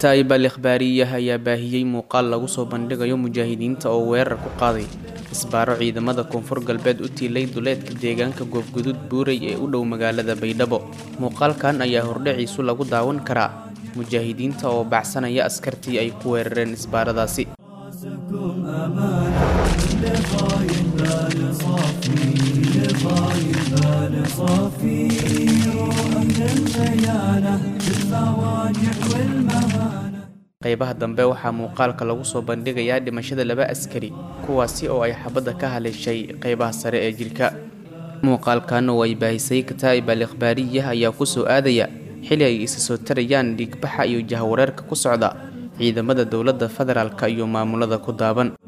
kataa'ib al ikhbaariyah ayaa baahiyey muuqaal lagu soo bandhigayo mujaahidiinta oo weerar ku qaaday isbaaro ciidamada koonfur galbeed u tiilay duleedka deegaanka goobgudud buurey ee u dhow magaalada baydhabo muuqaalkan ayaa hordhaciisu lagu daawan karaa mujaahidiinta oo baxsanaya askartii ay ku weerareen isbaaradaasi qaybaha dambe waxaa muuqaalka lagu soo bandhigayaa dhimashada laba askari kuwaasi oo ay xabadda ka haleeshay qaybaha sare ee jirka muuqaalkan oo ay baahisay kataa'ib al ikhbaariyah ayaa ku soo aadaya xili ay isa soo tarayaan dhiigbaxa iyo jahwareerka ku socda ciidamada dowladda federaalka iyo maamulada ku daaban